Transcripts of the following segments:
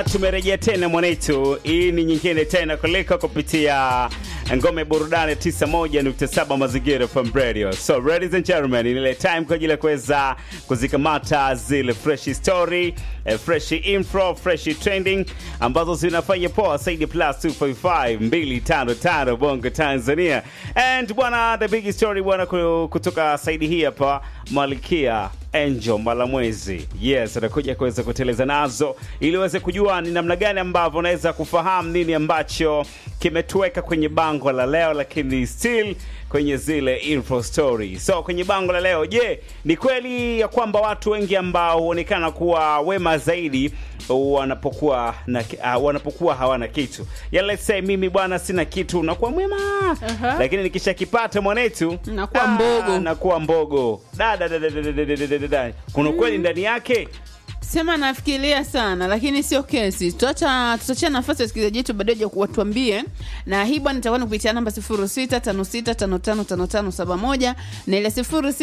bwana, tumerejea tena mwanetu. Hii ni nyingine tena kuliko kupitia ngome burudani 91.7 mazingira FM radio. So ladies and gentlemen, ni ile time kwa ajili ya kuweza kuzikamata zile fresh story, eh, fresh info, fresh trending ambazo zinafanya poa zaidi plus 255 255 Bongo Tanzania. And bwana, the big story bwana ku- kutoka saidi hii hapa Malkia Angel Malamwezi, yes, anakuja kuweza kuteleza nazo ili uweze kujua ni namna gani ambavyo unaweza kufahamu nini ambacho kimetuweka kwenye bango la leo, lakini still kwenye zile info story. So kwenye bango la leo, je, ni kweli ya kwamba watu wengi ambao huonekana kuwa wema zaidi wanapokuwa na, uh, wanapokuwa hawana kitu ya let's say mimi bwana sina kitu nakuwa mwema Aha. lakini nikishakipata mwanetu Nakuwa ah, mbogo. nakuwa mbogo da, da, da, da, da, da, da, da, da, da, da. kuna ukweli ndani yake sema nafikiria sana lakini sio kesi tutacha tutachia nafasi ya wasikilizaji wetu baadaye watuambie na hii bwana itakuwa ni kupitia namba 0656555571 na ile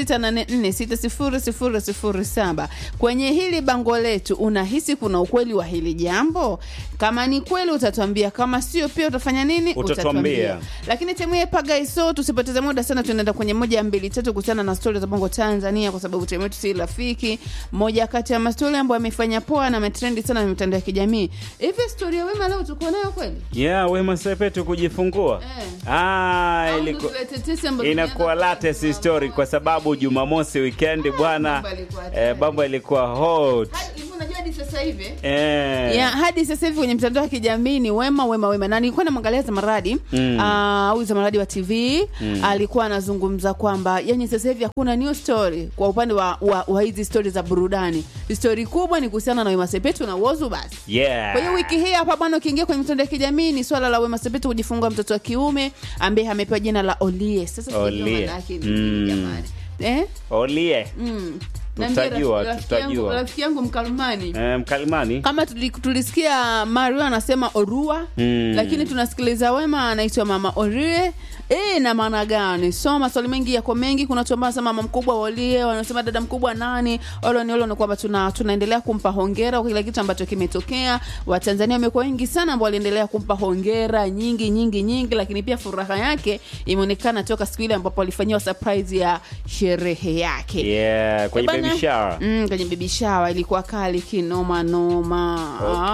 0684600007 kwenye hili bango letu unahisi kuna ukweli wa hili jambo kama ni kweli utatuambia kama sio pia utafanya nini Utatuambia. lakini timu ya pagaiso tusipoteze muda sana tunaenda kwenye moja ya mbili tatu kuhusiana na stori za bongo tanzania kwa sababu timu yetu si rafiki moja kati ya mastori ambayo amefanya poa na ametrendi sana kwenye mitandao ya kijamii hivi stori ya wema leo tuko nayo kweli yeah, wema sepetu kujifungua Eh. ah, Au iliku... ndo tulete tesi ambazo inakuwa tumeanza latest kuona story kwa sababu jumamosi weekend bwana mambo yalikuwa eh, hatari. mambo ilikuwa hot Hadi- hivi unajua hadi sasa hivi eh. ya hadi sasa hivi kwenye mitandao ya kijamii ni wema wema wema na nilikuwa namwangalia zamaradi Mm. ah, huyu zamaradi wa tv alikuwa anazungumza kwamba yani sasa hivi hakuna new story kwa upande wa, wa, wa hizi stori za burudani stori kubwa ni kuhusiana na wema sepetu na wozu basi yeah. kwa hiyo wiki hii hapa bwana ukiingia kwenye mitandao ya kijamii ni swala la wema sepetu kujifungua mtoto wa kiume ambaye amepewa jina la olie sasa sijajua Olie. maana yake ni Mm. nini jamani eh? olie mm. Tutajua, Niambie rafiki- rafiki yangu- tutajua. rafiki yangu mkalumani eh, mkalimani kama tuli, tulisikia mario anasema orua Mm. lakini tunasikiliza wema anaitwa mama orie e, na maana gani so maswali mengi yako mengi kuna watu ambao wanasema mama mkubwa olie wanasema dada mkubwa nani olo ni olo ni kwamba tuna, tunaendelea kumpa hongera kwa kile kitu ambacho kimetokea watanzania wamekuwa wengi sana ambao waliendelea kumpa hongera nyingi nyingi nyingi lakini pia furaha yake imeonekana toka siku ile ambapo alifanyiwa surprise ya sherehe yake yeah, kwenye Bana- baby shower Mm, kwenye baby shower ilikuwa kali kinoma noma.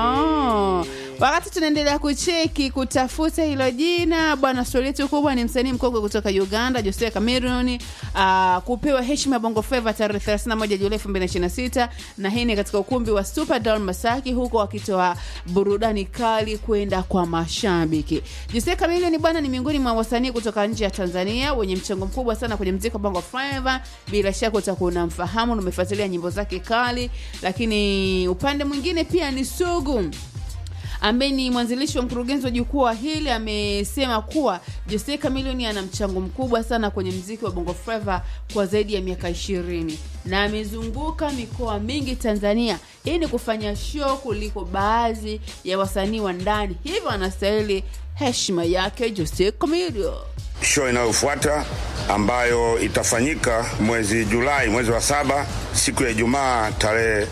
Okay. Ah. Wakati tunaendelea kucheki kutafuta hilo jina, bwana, stori yetu kubwa ni msanii mkongwe kutoka Uganda Jose Cameron uh, kupewa heshima ya Bongo Flava tarehe 31 Julai 2026 na hii ni katika ukumbi wa Superdome Masaki, huko wakitoa burudani kali kwenda kwa mashabiki. Jose Cameron bwana ni miongoni mwa wasanii kutoka nje ya Tanzania wenye mchango mkubwa sana kwenye mziki wa Bongo Flava. Bila shaka utakuwa unamfahamu na umefuatilia nyimbo zake kali, lakini upande mwingine pia ni Sugu ambaye ni mwanzilishi wa mkurugenzi wa jukwaa hili amesema kuwa Jose Chameleone ana mchango mkubwa sana kwenye mziki wa Bongo Flava kwa zaidi ya miaka ishirini na amezunguka mikoa mingi Tanzania ili ni kufanya show kuliko baadhi ya wasanii wa ndani, hivyo anastahili heshima yake Jose Chameleone. show inayofuata ambayo itafanyika mwezi Julai, mwezi wa saba, siku ya Ijumaa tarehe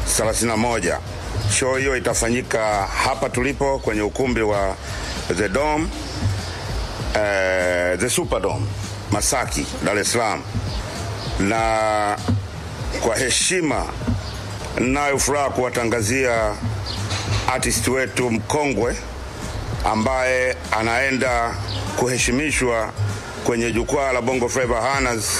31. Show hiyo itafanyika hapa tulipo kwenye ukumbi wa The Dome, eh, The Superdome Masaki, Dar es Salaam, na kwa heshima nayo furaha kuwatangazia artist wetu mkongwe ambaye anaenda kuheshimishwa kwenye jukwaa la Bongo Flava Honors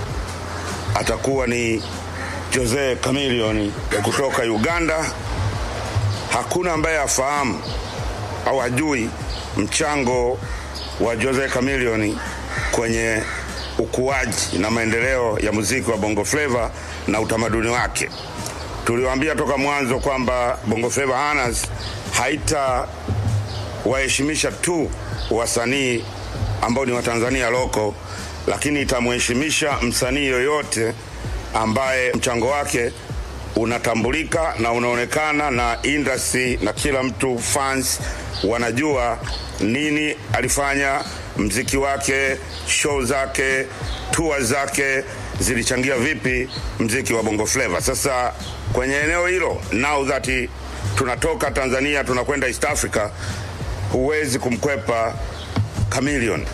atakuwa ni Jose Chameleone kutoka Uganda. Hakuna ambaye afahamu au hajui mchango wa Jose Chameleone kwenye ukuaji na maendeleo ya muziki wa Bongo Flava na utamaduni wake. Tuliwaambia toka mwanzo kwamba Bongo Flava Honors haita waheshimisha tu wasanii ambao ni watanzania loko, lakini itamheshimisha msanii yoyote ambaye mchango wake unatambulika na unaonekana na industry na kila mtu fans wanajua nini alifanya, mziki wake, show zake, tour zake zilichangia vipi mziki wa Bongo Flava. Sasa kwenye eneo hilo, now that tunatoka Tanzania tunakwenda East Africa, huwezi kumkwepa Chameleone.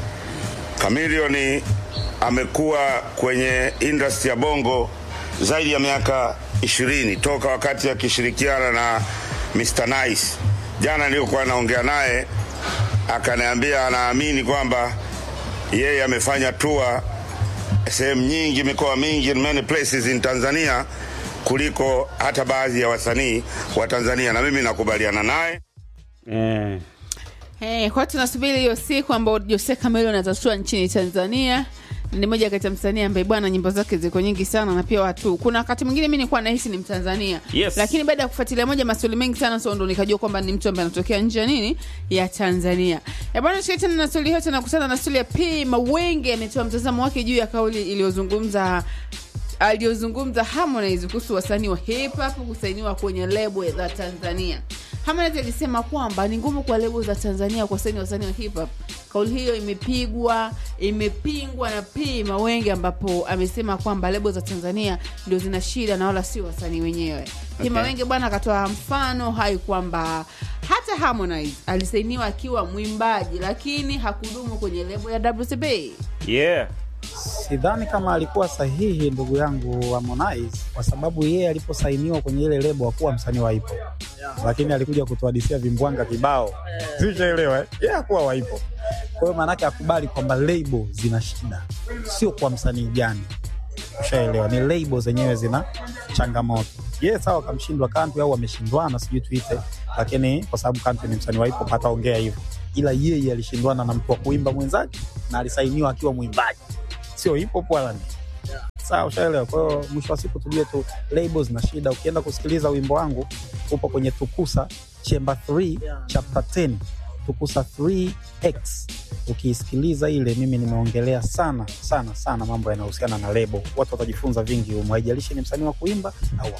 Chameleone amekuwa kwenye industry ya bongo zaidi ya miaka ishirini toka wakati akishirikiana na Mr Nice. Jana nilikuwa naongea naye akaniambia anaamini kwamba yeye amefanya tour sehemu nyingi, mikoa mingi, in many places in Tanzania kuliko hata baadhi ya wasanii wa Tanzania, na mimi nakubaliana naye. Eh. Hey, kwa hiyo tunasubiri hiyo siku ambao Jose Chameleone atatua nchini Tanzania. Ni moja kati ya msanii ambaye bwana nyimbo zake ziko nyingi sana na pia watu. Kuna wakati mwingine mimi nilikuwa nahisi ni Mtanzania. Yes. Lakini baada ya kufuatilia moja maswali mengi sana so ndo nikajua kwamba ni mtu ambaye anatokea nje ya nini ya Tanzania. Ya bwana tukiachana tena na swali yote na kukutana na swali ya P Mawenge ametoa mtazamo wake juu ya kauli iliyozungumza aliyozungumza Harmonize kuhusu wasanii wa hip hop kusainiwa kwenye lebo za Tanzania. Harmonize alisema kwamba ni ngumu kwa lebo za Tanzania kuwasaini wasanii wa hip hop. Kauli hiyo imepigwa imepingwa na P Mawenge, ambapo amesema kwamba lebo za Tanzania ndio zina shida na wala sio wasanii wenyewe. P Okay. Mawenge bwana akatoa mfano hai kwamba hata Harmonize alisainiwa akiwa mwimbaji, lakini hakudumu kwenye lebo ya WCB. Yeah. Sidhani kama alikuwa sahihi ndugu yangu Harmonize kwa sababu yeye aliposainiwa kwenye ile lebo hakuwa msanii wa hip hop, lakini alikuja kutuhadisia vimbwanga kibao, sishaelewa. Yeye hakuwa wa hip hop, kwa hiyo maanake akubali kwamba lebo zina shida, sio kwa msanii gani, ushaelewa. Ni lebo zenyewe zina changamoto. Yeye sawa, kamshindwa Kantu au ameshindwana, sijui tuite, lakini kwa sababu Kantu ni msanii wa hip hop hataongea hivyo, ila yeye alishindwana na mtu wa kuimba mwenzake na alisainiwa akiwa mwimbaji sio hip hop wala ni sawa, ushaelewa. Kwa hiyo mwisho wa siku tujue tu labels na shida. Ukienda kusikiliza wimbo wangu upo kwenye Tukusa Chamber 3 chapter 10 Tukusa 3x, ukiisikiliza ile, mimi nimeongelea sana sana sana mambo yanayohusiana na lebo. Watu watajifunza vingi humo, haijalishi ni msanii wa kuimba au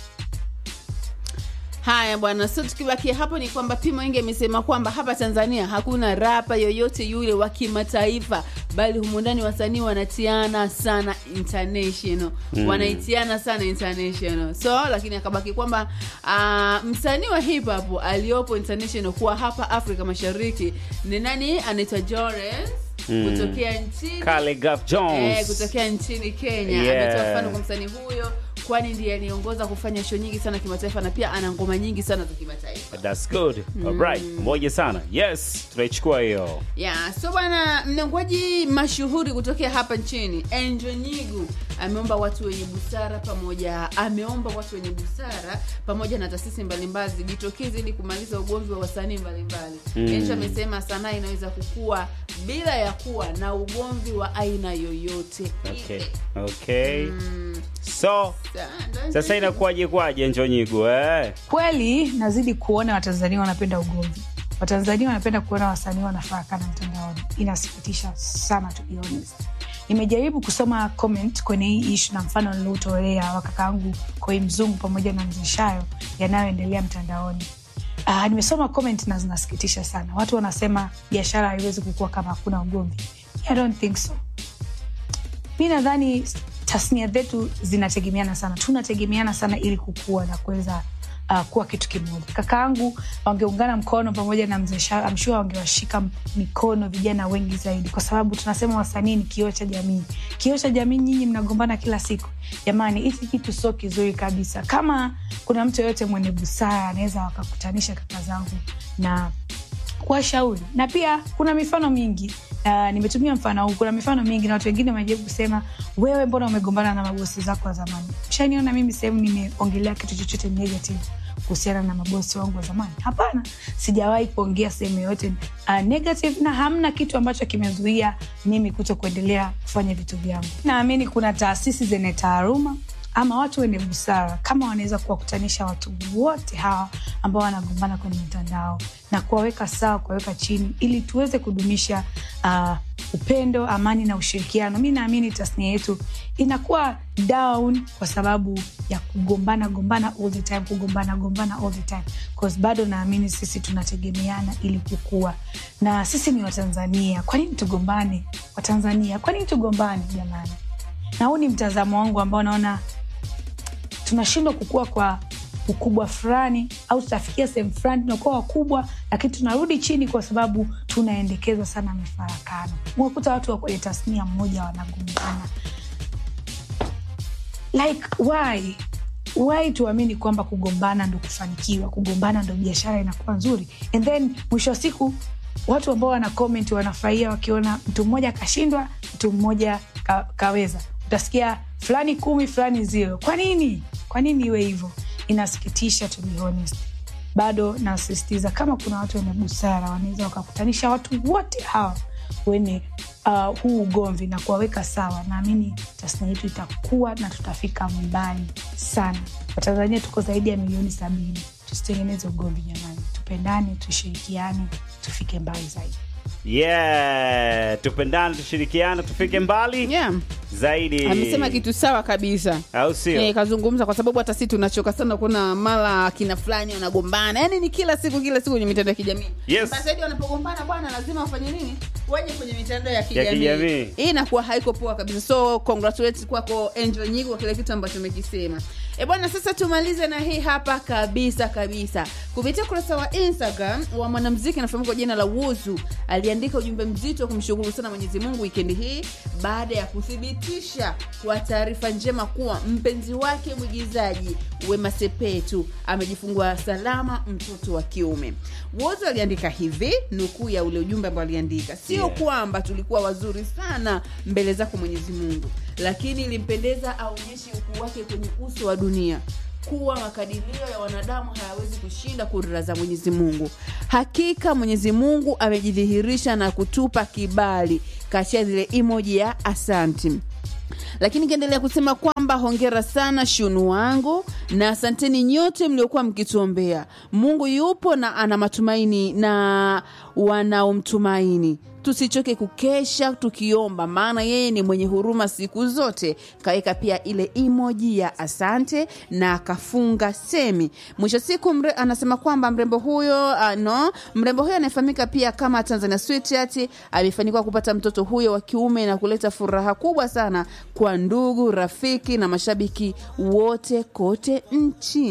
Haya bwana, so tukibakia hapo ni kwamba P Mwenge amesema kwamba hapa Tanzania hakuna rapa yoyote yule wa kimataifa, bali humu ndani wasanii wanatiana sana international mm. wanaitiana sana international so, lakini akabaki kwamba uh, msanii wa hip hop aliyopo international kuwa hapa Afrika Mashariki ni nani? Anaitwa Jorens Mm. kutokea nchini Khaligraph Jones. Eh, kutokea nchini Kenya. Yeah. Ametoa mfano kwa msanii huyo kwani ndiye aliongoza kufanya show nyingi sana kimataifa na pia ana ngoma nyingi sana za kimataifa. That's good. Alright. Moja sana. Yes, tunaichukua hiyo. Yeah, so bwana mnangwaji mashuhuri kutokea hapa nchini Angel Nyigu ameomba watu wenye busara pamoja ameomba watu wenye busara pamoja na taasisi mbalimbali zijitokeze ili kumaliza ugomvi wa wasanii mbalimbali. Mm. Angel amesema sanaa inaweza kukua bila ya kuwa na ugomvi wa aina yoyote. Okay. ile. Okay. Mm, So, sa- sasa inakuwaje kwaje Njonyigu eh? kweli nazidi kuona watanzania wanapenda ugomvi watanzania wanapenda kuona wasanii wanafarakana mtandaoni inasikitisha sana to be honest nimejaribu kusoma comment kwenye hii ishu na mfano niliotolea wa kakaangu koi mzungu pamoja na mzeshayo yanayoendelea mtandaoni Uh, nimesoma comment na zinasikitisha sana watu wanasema biashara haiwezi kukua kama hakuna ugomvi I don't think so mi nadhani tasnia zetu zinategemeana sana tunategemeana sana ili kukua na kuweza uh, kuwa kitu kimoja kakaangu wangeungana mkono pamoja na mzee Sha- I'm sure wangewashika m- mikono vijana wengi zaidi kwa sababu tunasema wasanii ni kioo cha jamii kioo cha jamii nyinyi mnagombana kila siku jamani hichi kitu sio kizuri kabisa kama kuna mtu yoyote mwenye busara anaweza wakakutanisha kaka zangu na kuwashauri na pia kuna mifano mingi uh, nimetumia mfano huu kuna mifano mingi na watu wengine wamejaribu kusema wewe mbona umegombana na mabosi zako wa zamani shaniona mimi sehemu nimeongelea kitu chochote negative kuhusiana na mabosi wangu wa zamani hapana sijawahi kuongea sehemu yoyote uh, negative na hamna kitu ambacho kimezuia mimi kuto kuendelea kufanya vitu vyangu naamini kuna taasisi zenye taaruma ama watu wenye busara kama wanaweza kuwakutanisha watu wote hawa ambao wanagombana kwenye mitandao na kuwaweka sawa kuwaweka chini ili tuweze kudumisha uh, upendo amani na ushirikiano mi naamini tasnia yetu inakuwa down kwa sababu ya kugombana gombana all the time kugombana gombana all the time cause bado naamini sisi tunategemeana ili kukua na sisi ni watanzania kwa nini tugombane watanzania kwa nini tugombane jamani na huu ni mtazamo wangu ambao naona tunashindwa kukua kwa ukubwa fulani au tutafikia sehemu fulani tunakuwa wakubwa lakini tunarudi chini kwa sababu tunaendekeza sana mifarakano unakuta watu wa kwenye tasnia mmoja wanagombana like why why tuamini kwamba kugombana ndo kufanikiwa kugombana ndo biashara inakuwa nzuri and then mwisho wa siku watu ambao wana comment wanafurahia wakiona mtu mmoja akashindwa mtu mmoja ka, kaweza utasikia fulani kumi fulani zero kwa nini kwa nini iwe hivyo inasikitisha to be honest bado nasisitiza kama kuna watu wenye busara wanaweza wakakutanisha watu wote hawa wenye uh, huu ugomvi na kuwaweka sawa naamini tasnia yetu itakuwa na tutafika mbali sana watanzania tuko zaidi ya milioni sabini tusitengeneze ugomvi jamani tupendane tushirikiane tufike mbali zaidi yeah tupendane tushirikiane tufike mbali yeah. zaidi amesema kitu sawa kabisa au sio Eh, kazungumza kwa sababu hata si tunachoka sana kuona mara akina fulani wanagombana yaani ni kila siku kila siku kwenye mitandao ya kijamii Yes. Basi hadi wanapogombana bwana lazima wafanye nini waje kwenye mitandao ya kijamii kijamii. hii inakuwa haiko poa kabisa so congratulations kwako Angel Nyigo kwa kile kitu ambacho umekisema e bwana sasa tumalize na hii hapa kabisa kabisa kupitia ukurasa wa instagram wa mwanamziki anafahamika kwa jina la wuzu aliandika ujumbe mzito wa kumshukuru sana mwenyezi mungu wikendi hii baada ya kuthibitisha kwa taarifa njema kuwa mpenzi wake mwigizaji wema sepetu amejifungua salama mtoto wa kiume wozo aliandika hivi nukuu ya ule ujumbe ambao aliandika sio Yeah. kwamba tulikuwa wazuri sana mbele zako mwenyezi mungu lakini ilimpendeza aonyeshe ukuu wake kwenye uso wa dunia kuwa makadirio ya wanadamu hayawezi kushinda kudra za mwenyezi mungu hakika mwenyezi mungu amejidhihirisha na kutupa kibali kachia zile emoji ya asanti lakini ikaendelea kusema kwamba hongera sana shunu wangu na asanteni nyote mliokuwa mkituombea mungu yupo na ana matumaini na wanaomtumaini tusichoke kukesha tukiomba maana yeye ni mwenye huruma siku zote kaweka pia ile emoji ya asante na akafunga semi mwisho siku mre, anasema kwamba mrembo huyo uh, no mrembo huyo anayefahamika pia kama tanzania sweetheart amefanikiwa kupata mtoto huyo wa kiume na kuleta furaha kubwa sana kwa ndugu rafiki na mashabiki wote kote nchini